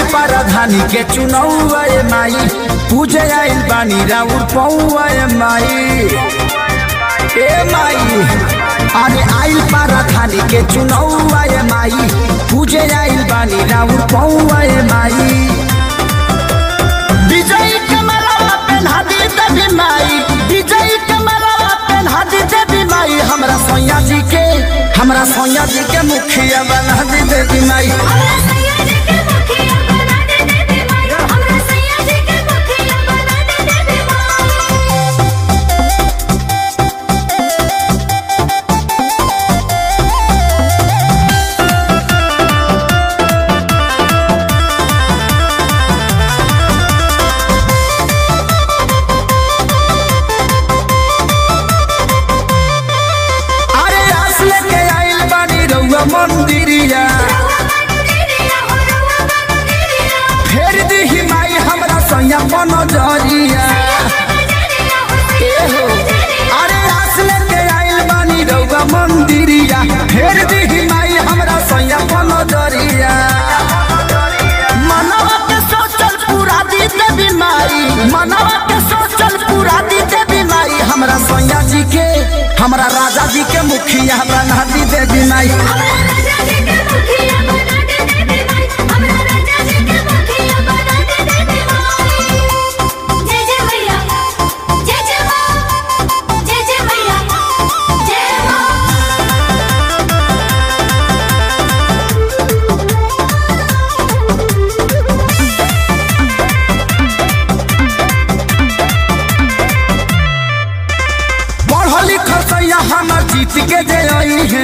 राजधानी के चुनौआ ए माई पूजे आइल बानी राउर पौआ ए माई ए माई अरे आइल राजधानी के चुनौआ ए माई पूजे आइल बानी राउर पौआ ए माई विजय कमलवा पेन्हा दी देवी माई विजय कमलवा पेन्हा दी देवी माई हमरा सैया जी के हमरा सैया जी के मुखिया बना दी देवी माई हमरा सैया जी के मुखिया बना दे देवी माई हमरा सैया जी के मुखिया बना दे देवी माई अरे आस लेके आइल बानी रउआ मंदिरिया फेर दी माई हमरा सैया बन जरिया ए हो अरे आस लेके आइल बानी रउआ मंदिरिया फेर दी माई हमरा सैया बन जरिया मनवा के सोचल पूरा दी देवी माई मनवा के सोचल पूरा दी देवी माई हमरा सैया जी के हमरा राजा जी के मुखिया बना दी देवी माई पढ़ल लिखल सैया हमर जीत के जे आई है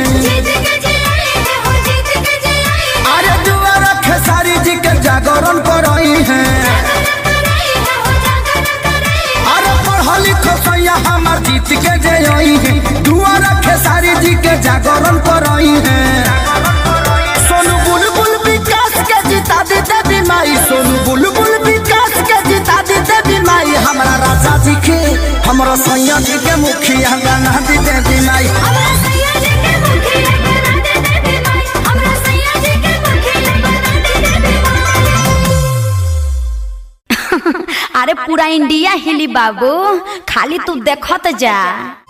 अरे दुआरा खेसारी जी के जागरण पर आई है अरे पढ़ल लिखल सैया हमर जीत के जे आई है दुआरा खेसारी जी के जागरण पर आई है सोनू बुलबुल विकास के जिता दी देवी माई सोनू बुलबुल विकास के जिता दी देवी माई हमरा राजा जी के हमरा सैया जी के मुखिया बना दी देवी माई अरे पूरा इंडिया हिली बाबू खाली तू देखत जा